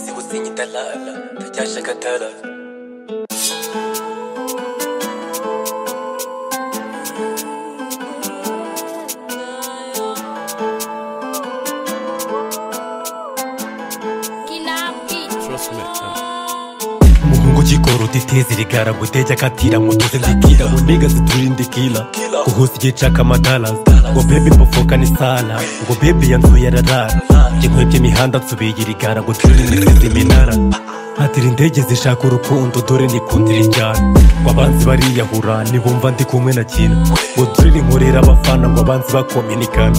Nutella, te piace Nutella. muhungu kikora utiteza irigara gutejya akatira ngo tuze nzitira ngo niga ziturinde kila guhuza igihe caka amadara ngo bebi mbavuka ni sara ngo bebi yanzuye ararara inkwebye imihanda nsubiye irigara ngo turinde nziza iminara hatira indege zishaka urukundo dore nikundira injyana ngo abanzi bariyahura nibumva ndi kumwe na kina ngo turire inkorera abafana ngo abanzi bakominikana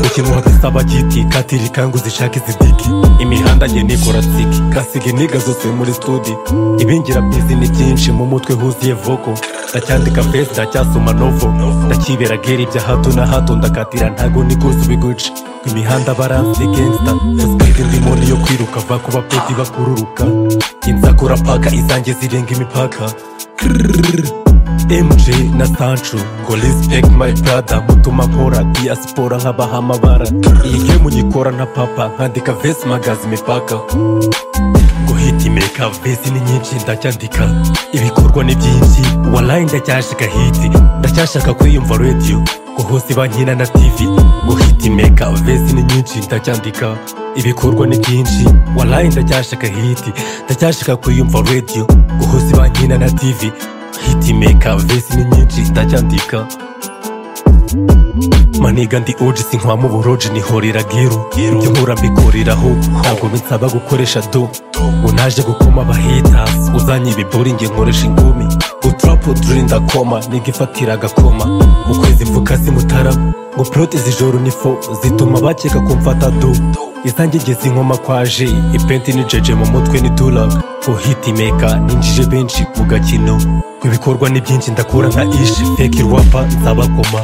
ukintu hagasaba kiti katiri kangu zishaka izi diki imihanda njye nikora tsiki kasige niga zose muri studi ibingira bizi ni byinshi mu mutwe huzuye voko ndacyandika fesi ndacyasoma novo ndakibera geri bya hato na hato ndakatira ntago nikuzi biguca imihanda baranzi gangsta sipidi ndimo niyo kwiruka va ku bapeti bakururuka inzakura paka izanjye zirenga imipaka mj na sancho ngo respect my brother mutuma nkora diaspora nk'abahama bara iyi gemu nyikora nka papa nkandika vesi magazi imipaka ngo hiti meka vesi ni nyinshi ndacyandika ibikorwa ni byinshi walayi ndacyashaka hiti ndacyashaka kwiyumva radiyo ngo hose bankina na tv ngo hiti meka vesi ni nyinshi ndacyandika ibikorwa ni byinshi walayi ndacyashaka hiti ndacyashaka kwiyumva radiyo ngo hose bankina na tv hiti meka vesi ni nyinshi ndacyandika maniga ndi oji sinkwama uboroji nihorera giro ibyo nkura mbikoreraho ntabwo binsaba gukoresha do ngo naje gukoma abahitas uzanye ibibori nge nkoresha ingumi ngo turapo duri ndakoma niga ifatira agakoma mu kwezi mvuka simutarama ngo porote zijoro nifo zituma bakeka ko mfata do izange ngeze inkoma kwa ji ipenti ni jeje mu mutwe ni duraga ngo hiti meka ninjije benshi ku gakino ngo ibikorwa ni byinshi ndakura nka ishi feki rwapa nzabakoma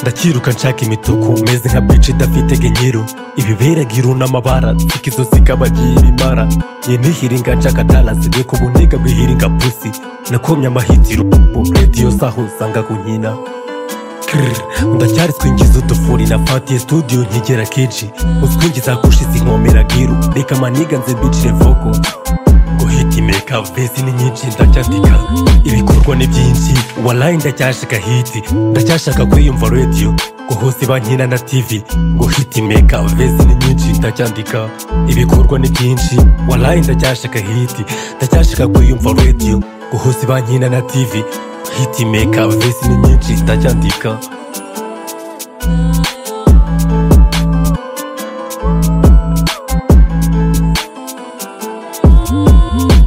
ndakiruka nshaka imituku meze nka bici idafite genyero ibiberaga irunamabara nsika izo zikabagiye ibimara ye nihiringa nshaka tarazibwe ku buniga bihiringa pusi nakomye amahitiro ubu radiyo zaho usanga kunyina ndacyari twinjiza udufuri na fatiye studio nkigera kenshi utwinjiza gushize inkomera giru reka maniga nze mbicire voko ngo hiti meka vesi ni nyinshi ndacyandika ibikorwa ni byinshi walayi ndacyashaka hiti ndacyashaka kwiyumva radiyo ngo hose bankina na tv ngo hiti meka vesi ni nyinshi ndacyandika ibikorwa ni byinshi walayi ndacyashaka hiti ndacyashaka kwiyumva radiyo ngo hose bankina na tv hiti meka vesi ni nyinshi ndacyandika Mm-hmm.